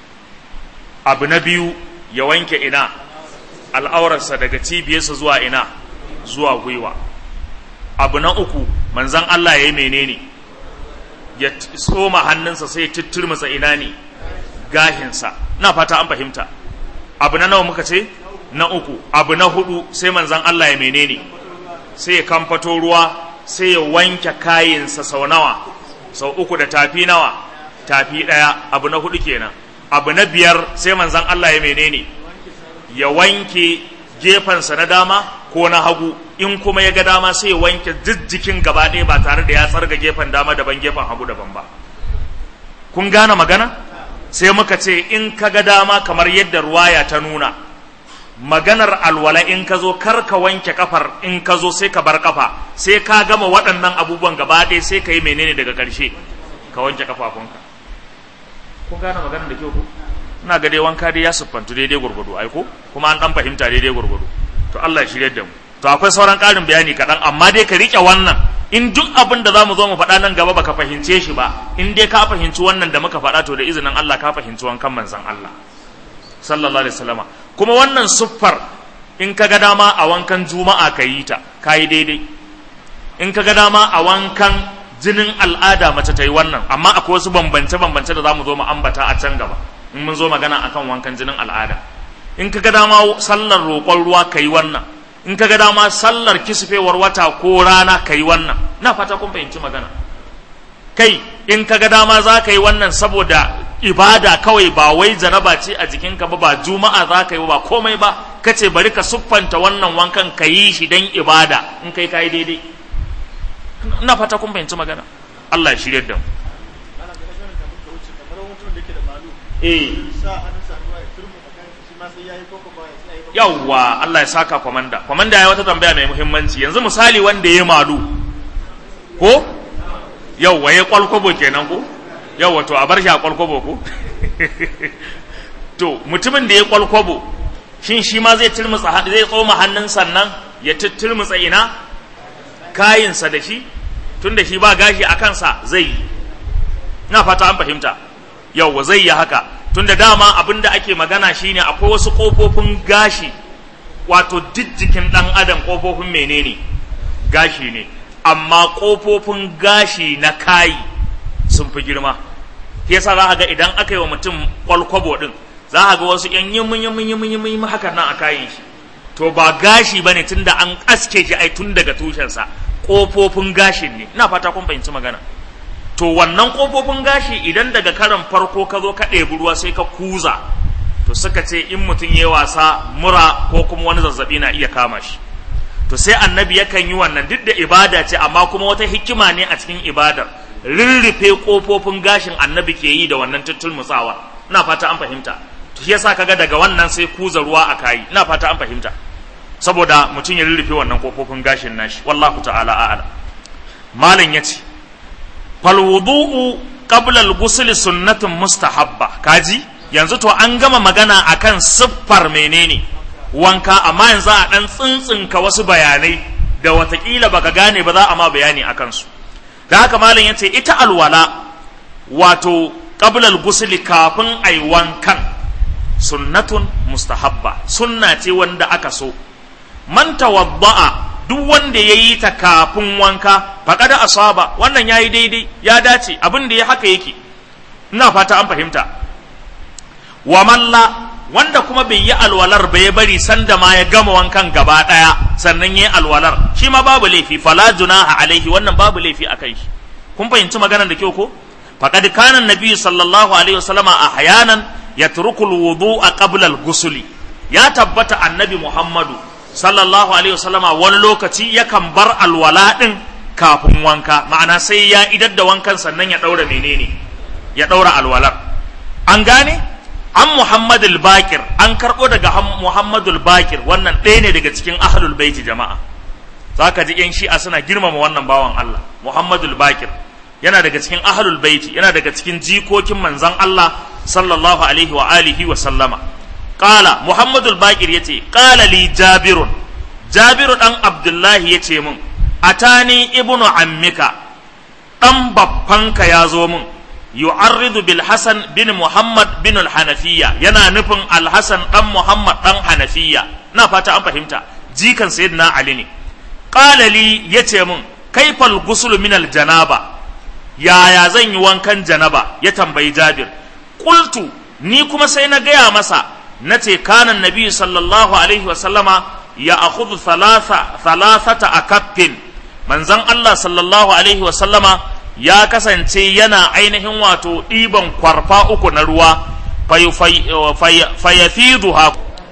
abu na biyu ya wanke ina al'aurarsa daga cibiyarsa zuwa ina zuwa gwiwa abu na uku manzan Allah ya yi menene ya tsoma hannunsa sai ya tutturmasa ina ne gahinsa na fata an fahimta abu na nawa muka ce na uku abu na hudu sai manzan Allah ya menene sai ya kamfato ruwa sai ya wanke kayinsa sau nawa sau uku da tafi nawa tafi ɗaya abu na hudu kenan abu na biyar sai manzan Allah ya menene ya wanke gefensa na dama ko na hagu in kuma ya ga dama sai ya wanke jijjikin gaba ɗaya ba tare da ya tsarga gefen dama daban gefen hagu daban ba kun gane magana sai muka ce in ka ga dama kamar yadda ruwaya ta nuna maganar alwala in ka zo kar ka wanke kafar in ka zo sai ka bar kafa sai ka gama waɗannan abubuwan gaba ɗaya sai ka yi menene daga ƙarshe ka wanke kafafunka kun gane maganar da kyau ko ina ga dai wanka dai ya siffantu daidai gurgudu ai ko kuma an dan fahimta daidai gurgudu to Allah ya shirye da mu to akwai sauran ƙarin bayani kaɗan amma dai ka riƙe wannan in duk abin da za mu zo mu faɗa nan gaba baka fahimce shi ba in dai ka fahimci wannan da muka faɗa to da izinin Allah ka fahimci wankan manzon Allah sallallahu alaihi wasallama kuma wannan siffar in ka ga dama a wankan juma'a ka yi ta ka yi daidai in ka ga dama a wankan jinin al'ada mace ta yi wannan amma akwai wasu bambance-bambance da za mu zo mu ambata a can gaba in mun zo magana akan wankan jinin al'ada in ka ga dama sallar roƙon ruwa ka yi wannan in ka ga dama sallar kisfewar wata ko rana ka yi wannan na fata kun fahimci magana kai in ka ga dama za ka yi wannan saboda ibada kawai ba wai janaba ce a jikinka ba ba juma'a za ka yi ba komai ba ka ce bari ka siffanta wannan wankan ka yi shi don ibada in kai ka yi daidai ina fata kun fahimci magana Allah ya shirya da mu eh yawwa Allah ya saka kwamanda kwamanda ya wata tambaya mai muhimmanci yanzu misali wanda ya malu ko yawwa ya kwalkwabo kenan ko yawwa to a bar shi a kwalkwabo ko to mutumin da ya kwalkwabo shin shi ma zai turmutsa zai tsoma hannun sannan ya turmutsa ina kayinsa da shi tun da shi ba gashi a kansa zai yi na fata an fahimta yawwa zai yi haka tun da dama abin da ake magana shine akwai wasu ƙofofin gashi wato jijjikin ɗan adam ƙofofin menene gashi ne amma ƙofofin gashi na kayi sun fi girma yasa za a ga idan aka yi wa mutum kwalkwabo ɗin za a ga wasu yan yimin yimin yimin yimin hakan nan a kayan shi to ba gashi ba ne tun da an aske shi ai tun daga tushensa ƙofofin gashin ne ina fata kun fahimci magana to wannan ƙofofin gashi idan daga karan farko ka zo ka ɗebi ruwa sai ka kuza to suka ce in mutum ya wasa mura ko kuma wani zazzabi na iya kama shi to sai annabi yakan yi wannan duk da ibada ce amma kuma wata hikima ne a cikin ibadar rirrife ƙofofin gashin annabi ke yi da wannan tuttulmutsawa ina fata an fahimta to shi yasa kaga daga wannan sai kuza ruwa a kayi ina fata an fahimta saboda mutum ya rirrife wannan ƙofofin gashin nashi wallahu ta'ala a'lam malam yace falwudu'u qabla al-ghusl sunnatun mustahabba kaji yanzu to an gama magana akan siffar menene wanka amma yanzu a dan tsintsinka wasu bayanai da watakila baka gane ba za a ma bayani akan su da haka malam yace ita alwala wato qabla al-ghusl kafin ai wankan sunnatun mustahabba sunna ce wanda aka so man tawadda'a duk wanda ya yi ta kafin wanka faƙada asaba wannan ya yi daidai ya dace abin da ya haka yake ina fata an fahimta wa malla wanda kuma bai yi alwalar ba ya bari sanda ma ya gama wankan gaba ɗaya sannan ya yi alwalar shi ma babu laifi fala junaha alaihi wannan babu laifi a kai shi kun fahimci maganar da kyau ko faqad kana nabi sallallahu alaihi wasallama ahyanan yatruku alwudu'a qabla al-ghusli ya tabbata annabi muhammadu sallallahu alaihi wasallama wani lokaci yakan bar alwala din kafin wanka ma'ana sai ya idar da wankan sannan ya daura menene ya daura alwalar an gane an muhammadul bakir an karbo daga muhammadul bakir wannan ɗaya ne daga cikin ahlul baiti jama'a zaka ji yan shi'a suna girmama wannan bawan Allah muhammadul bakir yana daga cikin ahlul baiti yana daga cikin jikokin manzon Allah sallallahu alaihi wa alihi wa sallama Ƙala Muhammadul Bakir ya ce, Ƙala li Jabirun, Jabiru ɗan Abdullahi ya ce min, Atani ibnu ammika, ɗan babbanka ya zo min, yu'arridu bil Hassan bin Muhammad bin al-Hanafiya, yana nufin al-Hassan ɗan Muhammad ɗan Hanafiya, na fata an fahimta, jikan Sayyidina Ali ne. Ƙala li ya ce min, kaifal gusul min al-janaba, yaya zan yi wankan janaba, ya tambayi Jabir. Kultu, ni kuma sai na gaya masa, na ce kanan nabi sallallahu alaihi wasallama ya akhudhu thalathata a kaffin manzon Allah sallallahu alaihi wasallama ya kasance yana ainihin wato ɗiban kwarfa uku na ruwa fayafiduha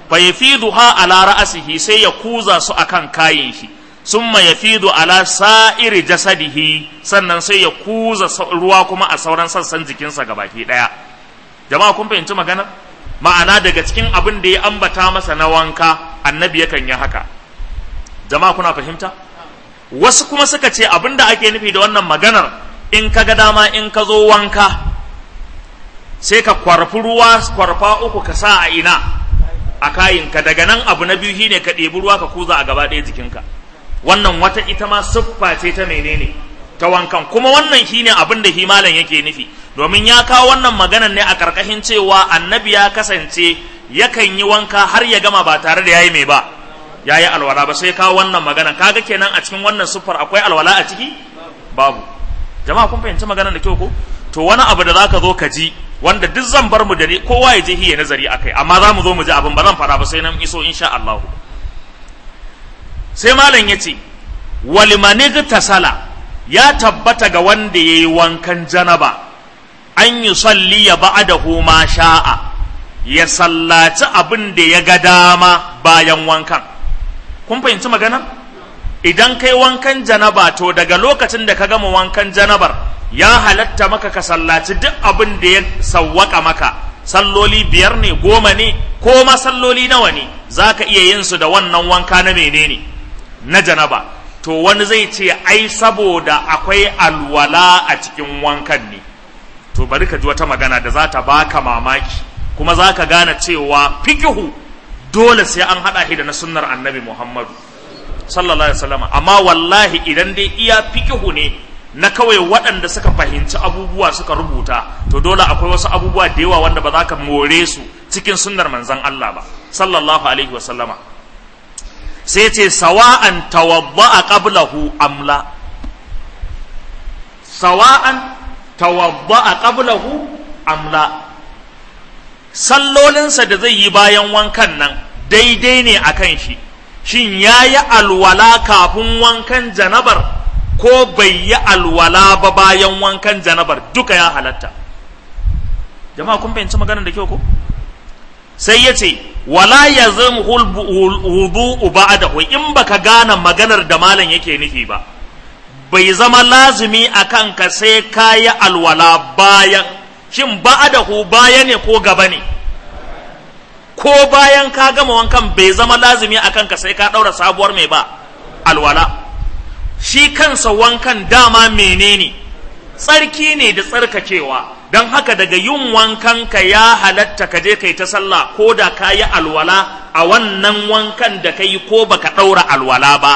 fa yafiduha ala ra'sihi sai ya kuza su akan kayin shi summa yafidu ala sa'iri jasadihi sannan sai ya kuza ruwa kuma a sauran sassan jikinsa gabaki daya jama'a kun fahimci magana ma'ana daga cikin abin da ya ambata masa na wanka annabi yakan yi haka jama'a kuna fahimta wasu kuma suka ce abin da ake nufi da wannan maganar in ka ga dama in ka zo wanka sai ka kwarfi ruwa kwarfa uku ka sa a ina a kayinka daga nan abu na biyu shine ka ɗebi ruwa ka kuza a gaba ɗaya jikinka wannan wata ita ma siffa ce ta menene ta wankan kuma wannan shine abin da himalan yake nufi domin ya kawo wannan maganar ne a karkashin cewa annabi ya kasance yakan yi wanka har ya gama ba tare da yayi mai ba yayi alwala ba sai kawo wannan maganar kaga kenan a cikin wannan siffar akwai alwala a ciki babu jama'a kun fahimci maganar da kyau ko to wani abu da zaka zo ka ji wanda duk zan bar mu da kowa ya je hiya nazari akai amma za mu zo mu ji abin ba zan fara ba sai nan iso insha Allah sai malam ya ce walimani tasala ya tabbata ga wanda ya yi wankan janaba an yi salli ya ba'adahu ma sha'a ya sallaci abin da ya ga dama bayan wankan kun fahimci magana idan kai wankan janaba to daga lokacin da ka gama wankan janabar ya halatta maka ka sallaci duk abin da ya sawwaka maka salloli biyar ne goma ne ko ma salloli nawa ne za ka iya yin su da wannan wanka na menene na janaba to wani zai ce ai saboda akwai alwala a cikin wankan ne to bari ka ji wata magana da za ta baka mamaki kuma za ka gane cewa fikihu dole sai an haɗa shi da na sunnar annabi muhammadu sallallahu alaihi wasallam amma wallahi idan dai iya fikihu ne na kawai waɗanda suka fahimci abubuwa suka rubuta to dole akwai wasu abubuwa da yawa wanda ba za ka more su cikin sunnar manzon Allah ba sallallahu alaihi wasallama sai ce sawa'an tawadda'a qablahu amla sawa'an tawadda'a qablahu amla sallolinsa da zai yi bayan wankan nan daidai ne akan shi shin yayi alwala kafin wankan janabar ko bai yi alwala ba bayan wankan janabar duka ya halatta jama'a kun fahimci maganar da kyau ko sai ya ce wala ya zama wudu ba'dahu in baka gane maganar da malam yake nufi ba bai zama lazumi a kanka sai ka yi alwala bayan shin ba'dahu baya ne ko gaba ne ko bayan ka gama wankan bai zama lazumi a kanka sai ka ɗaura sabuwar mai ba alwala shi kansa wankan dama menene tsarki ne da tsarkakewa don haka daga yin wankan ka ya halatta ka je kai ta sallah ko da ka yi alwala a wannan wankan da ka yi ko baka ɗaura alwala ba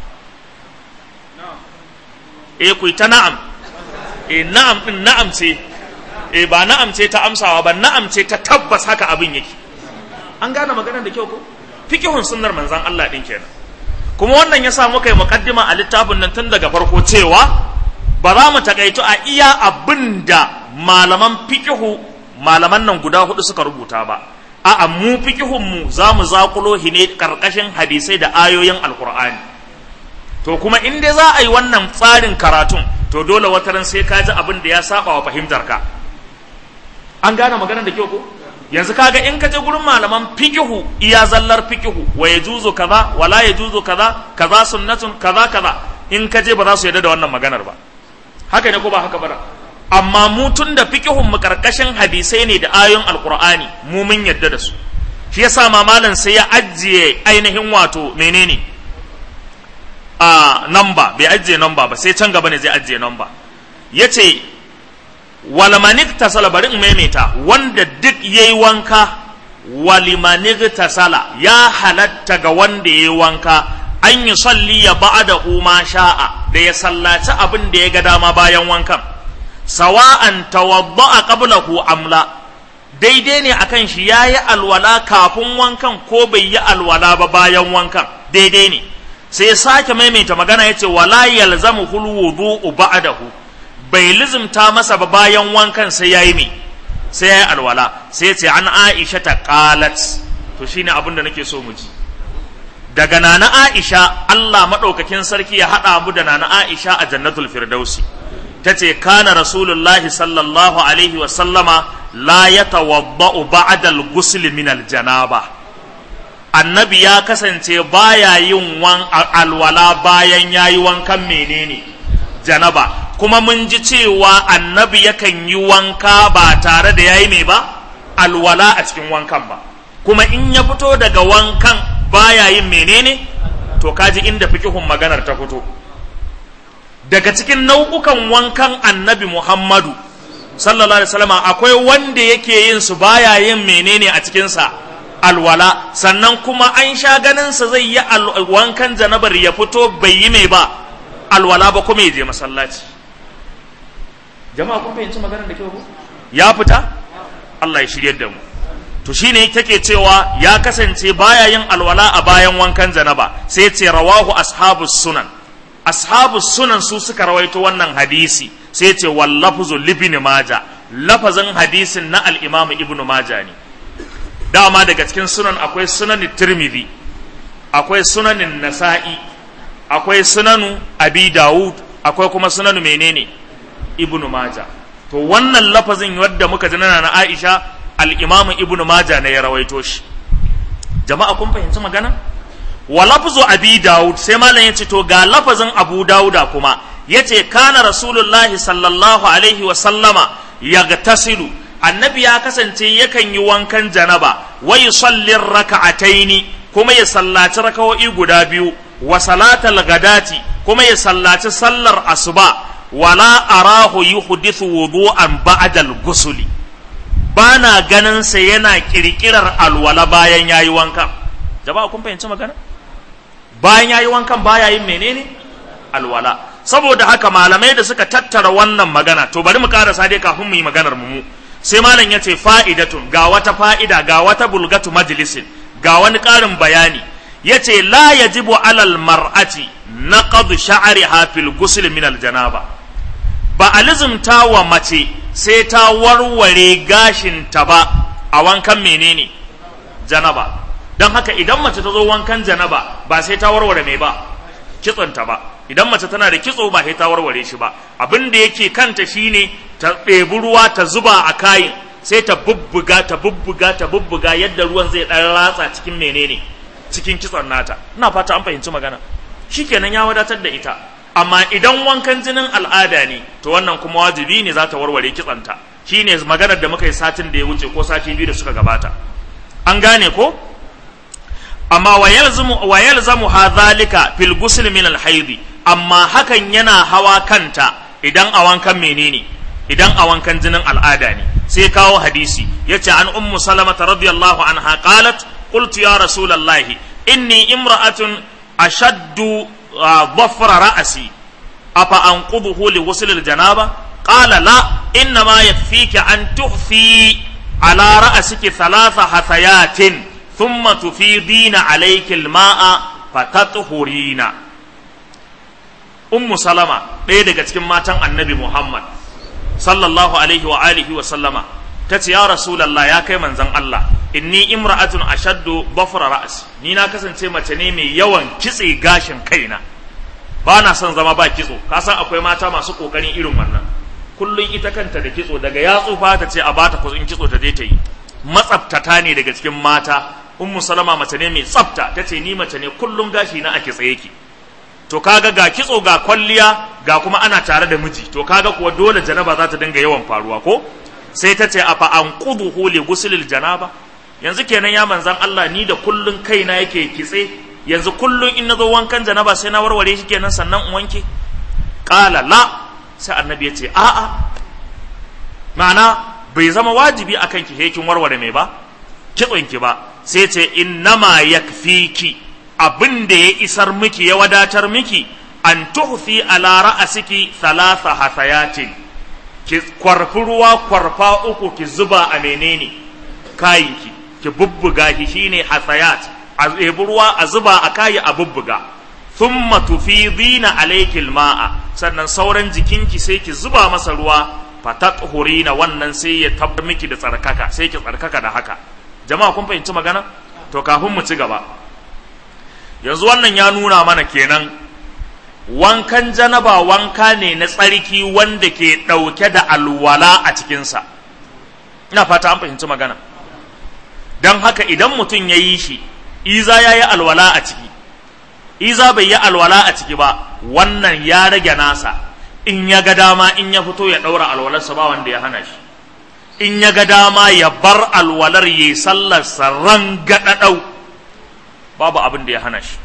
e ku ta na'am e na'am ɗin na'am ce e ba na'am ce ta amsawa ba na'am ce ta tabbas haka abin yake an gane maganar da kyau ko fikihun sunnar manzan Allah ɗin kenan kuma wannan ya sa muka yi mukaddima a littafin nan tun daga farko cewa ba za mu takaitu a iya abin da malaman fikihu malaman nan guda hudu suka rubuta ba a'a mu fikihun mu za mu zakulo shi ne karkashin hadisai da ayoyin alkur'ani to kuma in dai za a yi wannan tsarin karatun to dole wataran sai ka ji abin da ya saba wa fahimtar ka an gane maganar da kyau ko yanzu kaga in ka je gurin malaman fikihu iya zallar fikihu wa yajuzu kaza wala yajuzu kaza kaza sunnatun kaza kaza in ka je ba za su yarda da wannan maganar ba haka ne ko ba haka ba amma mu tun da fikihun mu karkashin hadisai ne da ayoyin alqur'ani mu mun yarda da su shi yasa mamalan sai ya ajiye ainihin wato menene a namba bai ajiye namba ba sai can gaba ne zai ajiye namba yace walmanik tasala bari in maimaita wanda duk yayi wanka walimanik tasala ya halatta ga wanda yayi wanka an yi salli ya ba'da ma sha'a da ya sallaci abin da ya ga dama bayan wankan sawa'an tawadda'a qablahu amla daidai ne akan shi yayi alwala kafin wankan ko bai yi alwala ba bayan wankan daidai ne sai sake maimaita magana yace wala yalzamu hul wudu'u ba'dahu bai lizimta masa ba bayan wankan sai yayi me sai yayi alwala sai ce an Aisha ta qalat to shine abin da nake so mu ji daga nana Aisha Allah madaukakin sarki ya hada mu da nana Aisha a jannatul firdausi tace kana rasulullahi sallallahu alaihi wa sallama la yatawaddau ba'da al-ghusl min al-janaba annabi ya kasance baya yin wan alwala bayan yayi wankan menene janaba kuma mun ji cewa annabi yakan yi wanka ba tare da yayi mai ba alwala a cikin wankan ba kuma in ya fito daga wankan baya yin menene to kaji inda fikihun maganar ta fito daga cikin nau'ukan wankan annabi Muhammadu sallallahu alaihi wasallam akwai wanda yake yin su baya yin menene a cikin sa alwala sannan kuma an sha ganin sa zai yi wankan janabar ya fito bai yi mai ba alwala ba kuma ya je masallaci jama'a kun fahimci maganar da kyau ko ya fita Allah ya shiryar da mu to shine take cewa ya kasance baya yin alwala a bayan wankan janaba sai ce rawahu ashabus sunan ashabus sunan su suka rawaito wannan hadisi sai ce wallafzu libni maja lafazin hadisin na al-imam ibnu maja ne dama daga cikin sunan akwai sunan tirmidhi akwai sunanin nasa'i akwai sunanu abi dawud akwai kuma sunanu menene ibnu maja to wannan lafazin wadda muka ji na aisha al-imam ibnu maja ne ya rawaito shi jama'a kun fahimci magana wa lafzu abi daud sai malam yace to ga lafazin abu dauda kuma yace kana rasulullahi sallallahu alaihi wa sallama yagtasilu annabi ya kasance yakan yi wankan janaba wa yusalli raka'ataini kuma ya sallaci raka'o'i guda biyu wa salatal gadati kuma ya sallaci sallar asuba wala arahu yuhdithu wudu'an ba'da al-ghusli bana ganin sa yana kirkirar alwala bayan yayi wankan jama'a kun fahimci magana bayan yayi wankan baya yin menene alwala saboda haka malamai da suka tattara wannan magana to bari mu karasa dai kafin mu yi maganar mu sai malam ya ce fa'idatun ga wata fa'ida ga wata bulgatu majlisin ga wani ƙarin bayani ya ce la yajibu alal mar'ati na qadu sha'riha fil ghusl min al janaba ba a lizumta wa mace sai ta warware gashin ta ba a wankan menene janaba don haka idan mace ta zo wankan janaba ba sai ta warware mai ba kitsonta ba idan mace tana da kitso ba sai ta warware shi ba abin da yake kanta shine ta ɗebi ruwa ta zuba a kayin sai ta bubbuga ta bubbuga ta bubbuga yadda ruwan zai ɗan ratsa cikin menene cikin kitson nata ina fata an fahimci magana shikenan ya wadatar da ita amma idan wankan jinin al'ada ne to wannan kuma wajibi ne za ta warware kitsonta shine maganar da muka yi satin da ya wuce ko sati biyu da suka gabata an gane ko amma wa yalzamu wa yalzamu hadhalika fil ghusl min al amma hakan yana hawa kanta idan a wankan menene idan a wankan jinin al'ada ne sai kawo hadisi yace an ummu salamata radiyallahu anha qalat qultu ya rasulullahi inni imra'atun ashaddu dhafra ra'si afa anquduhu li ghusl al janaba qala la inma yakfika an tuhfi ala ra'siki thalatha hathayatin ثم تفيضين عليك الماء فتطهرين أم سلمة ɗaya daga cikin matan annabi Muhammad sallallahu alaihi wa alihi wa sallama ta ce ya rasulallah ya kai manzan Allah inni imra'atun ashaddu bafra ra's ni na kasance mace ne mai yawan kitse gashin kaina ba na son zama ba kitso ka san akwai mata masu kokarin irin wannan kullun ita kanta da kitso daga ya tsufa ta ce a bata kuzin kitso ta je ta yi matsaftata ne daga cikin mata ummu salama mace ne mai tsafta ta ce ni mace ne kullum gashi na a kitse yake to kaga ga kitso ga kwalliya ga kuma ana tare da miji to kaga kuwa dole janaba za ta dinga yawan faruwa ko sai ta ce afa an quduhu li guslil janaba yanzu kenan ya manzan Allah ni da kullun kaina yake kitse yanzu kullun in nazo wankan janaba sai na warware shi kenan sannan in wanke qala la sai annabi ya ce a'a ma'ana bai zama wajibi akan ki hekin warware mai ba kitson ki ba sai ce innama yakfiki abin da ya isar miki ya wadatar miki an tuhfi ala ra'asiki thalatha hasayatin ki kwarfi ruwa kwarfa uku ki zuba a menene kayinki ki bubbuga shi shine hasayat a ɗebi ruwa a zuba a kayi a bubbuga thumma tufidina alayki alma'a sannan sauran jikinki sai ki zuba masa ruwa fatathurina wannan sai ya tabbar miki da tsarkaka sai ki tsarkaka da haka jama'a kun fahimci magana to kafin mu ci gaba yanzu wannan ya nuna mana kenan wankan janaba wanka ne na tsarki wanda ke ɗauke da alwala a cikinsa ina fata an fahimci magana don haka idan mutum ya yi shi iza ya yi alwala a ciki iza bai yi alwala a ciki ba wannan ya rage nasa in ya ga dama in ya fito ya ɗaura alwalarsa ba wanda ya hana shi in ya ga dama ya bar alwalar ya sallarsa ran gaɗaɗau babu abin da ya hana shi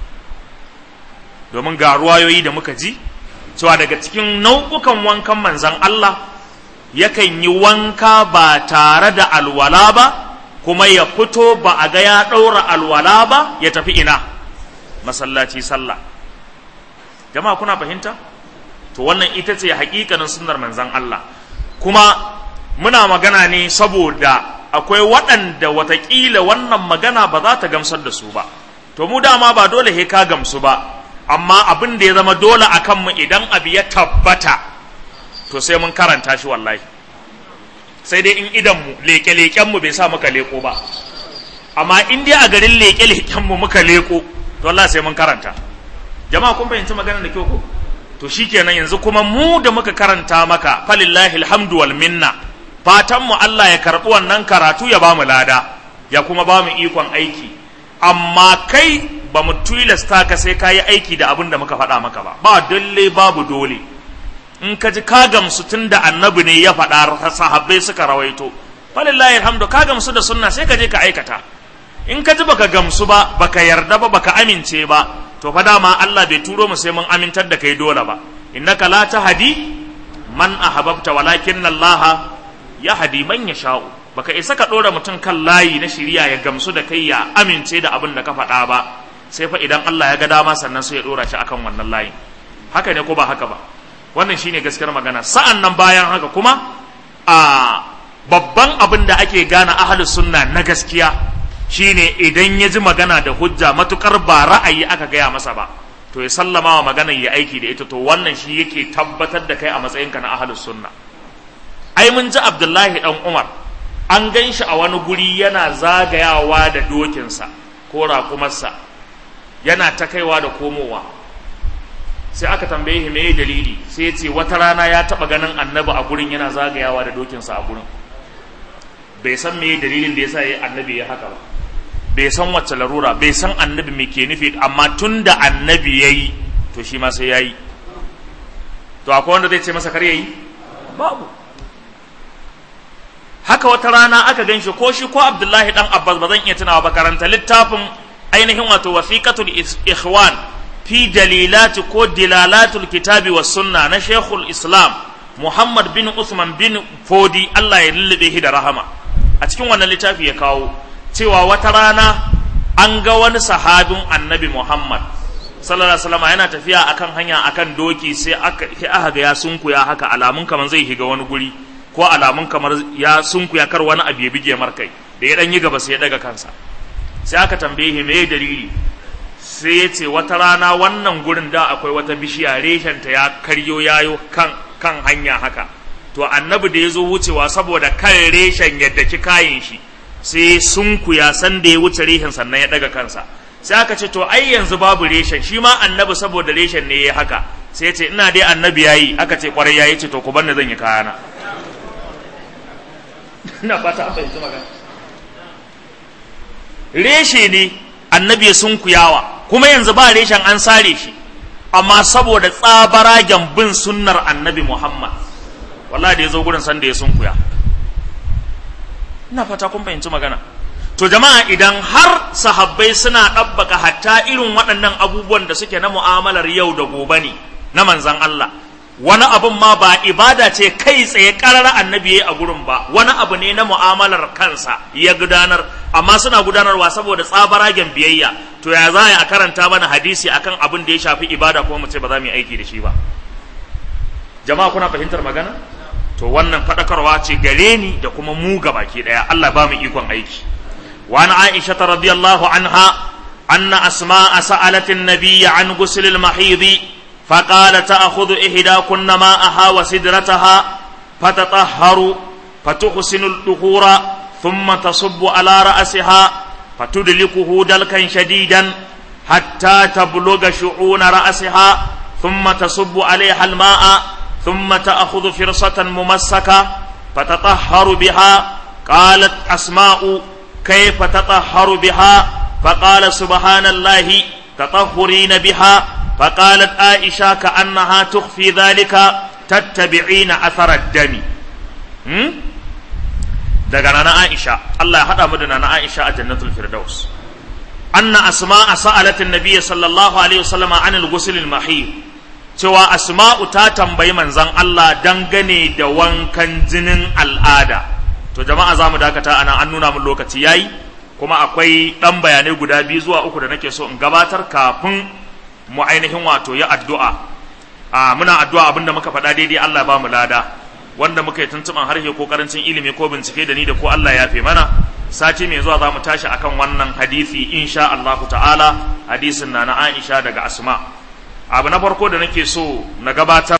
domin ga ruwayoyi da muka ji cewa daga cikin nau'ukan wankan manzan Allah yakan yi wanka ba tare da alwala ba kuma ya fito ba a ga ya ɗaura alwala ba ya tafi ina masallaci sallah jama'a kuna fahimta to wannan ita ce hakikanin sunnar manzan Allah kuma muna magana ne saboda akwai waɗanda watakila wannan magana ba za ta gamsar da su ba to mu dama ba dole he ka gamsu ba amma abin da ya zama dole a kanmu idan abu ya tabbata to sai mun karanta shi wallahi sai dai in idanmu leƙe-leƙenmu bai sa muka leƙo ba amma in dai a garin leƙe-leƙenmu muka leƙo to Allah sai mun karanta jama'a kun fahimci maganar da kyau ko to shikenan yanzu kuma mu da muka karanta maka falillahi alhamdu wal minna fatan mu Allah ya karbi wannan karatu ya bamu lada ya kuma bamu ikon aiki amma kai ba mu tilasta ka sai ka yi aiki da abin da muka faɗa maka ba ba dole babu dole in ka ji ka gamsu tun da annabi ne ya faɗa sahabbai suka rawaito falillahi alhamdu ka gamsu da sunna sai ka je ka aikata in ka ji baka gamsu ba baka yarda ba baka amince ba to fa dama Allah bai turo mu sai mun amintar da kai dole ba innaka la tahdi man ahbabta walakin Allah yahdi man yasha'u baka isa ka dora mutum kan layi na shiriya ya gamsu da kai ya amince da abin da ka faɗa ba sai fa idan Allah ya ga dama sannan sai ya dora shi akan wannan layin haka ne ko ba haka ba wannan shine gaskiyar magana sa'an nan bayan haka kuma a babban abin da ake gane ahlus sunna na gaskiya shine idan ya ji magana da hujja matukar ba ra'ayi aka gaya masa ba to ya sallama wa maganar ya aiki da ita to wannan shi yake tabbatar da kai a matsayinka na ahlus sunna ai mun ji abdullahi dan umar an gan shi a wani guri yana zagayawa da dokinsa ko raƙumarsa yana ta kaiwa da komowa sai aka tambaye shi me dalili sai ya ce wata rana ya taɓa ganin annabi a gurin yana zagayawa da dokinsa a gurin bai san me dalilin da yasa ya annabi ya haka ba bai san wacce larura bai san annabi me ke nufi amma tun da annabi ya yi to shi ma sai ya yi to akwai wanda zai ce masa kar ya yi babu haka wata rana aka gan shi ko shi ko abdullahi dan abbas ba zan iya tunawa ba karanta littafin ainihin wato wasiqatul ikhwan fi dalilati ko dilalatul kitabi was sunna na shekul islam muhammad bin usman bin fodi allah ya lullube shi da rahama a cikin wannan littafi ya kawo cewa wata rana an ga wani sahabin annabi muhammad sallallahu alaihi wasallam yana tafiya akan hanya akan doki sai aka aka ga ya sunkuya haka alamun kamar zai higa wani guri ko alamun kamar ya sunkuya kar wani abu ya bige markai da ya dan yi gaba sai ya daga kansa sai aka tambaye shi me dalili sai ya ce wata rana wannan gurin da akwai wata bishiya reshenta ya karyo yayo kan kan hanya haka to annabi da ya zo wucewa saboda kan reshen yadda ki kayin shi sai sunkuya san da ya wuce reshen sannan ya daga kansa sai aka ce to ai yanzu babu reshen shi ma annabi saboda reshen ne ya haka sai ya ce ina dai annabi yayi aka ce kwarai yayi ce to ku bar ni zan yi kayana ina fata an fahimci magana reshe ne annabi ya sunkuyawa kuma yanzu ba reshen an sare shi amma saboda tsabaragen bin sunnar annabi Muhammad wallahi da ya zo gurin sanda ya sunkuya ina fata kun fahimci magana to jama'a idan har sahabbai suna ɗabbaka hatta irin waɗannan abubuwan da suke na mu'amalar yau da gobe ne na manzan Allah wani abun ma ba ibada ce kai tsaye ƙarar annabi a gurin ba wani abu ne na mu'amalar kansa ya gudanar amma suna gudanarwa saboda tsabaragen biyayya to ya za a karanta mana hadisi akan abin da ya shafi ibada kuma mu ce ba za mu yi aiki da shi ba jama'a kuna fahimtar magana to wannan faɗakarwa ce gare ni da kuma mu baki ɗaya Allah ba mu ikon aiki wa an aisha radiyallahu anha anna asma'a sa'alat an-nabiy an ghusl al-mahidi فقال تأخذ إحداكن ماءها وسدرتها فتطهر فتحسن الدخور ثم تصب على رأسها فتدلكه دلكا شديدا حتى تبلغ شعون رأسها ثم تصب عليها الماء ثم تأخذ فرصة ممسكة فتطهر بها قالت أسماء كيف تطهر بها فقال سبحان الله تطهرين بها فقالت عائشة كأنها تخفي ذلك تتبعين أثر الدم daga nana Aisha Allah ya haɗa mu da nana Aisha a jannatul firdaus anna asma'a sa'alatin nabiy sallallahu alaihi wasallam an al-ghusl al-mahid cewa asma'u ta tambayi manzon Allah dangane da wankan jinin al'ada to jama'a zamu dakata anan an nuna mun lokaci yayi kuma akwai dan bayanai guda biyu zuwa uku da nake so in gabatar kafin mu ainihin wato ya addu'a a muna addu'a abinda muka faɗa daidai Allah ba mu lada wanda muka yi tuntuɓan harshe ko karancin ilimi ko bincike da ni da ko Allah ya fi mana sati mai zuwa za mu tashi akan wannan hadisi insha Allahu ta'ala hadisin na na Aisha daga Asma abu na farko da nake so na gabatar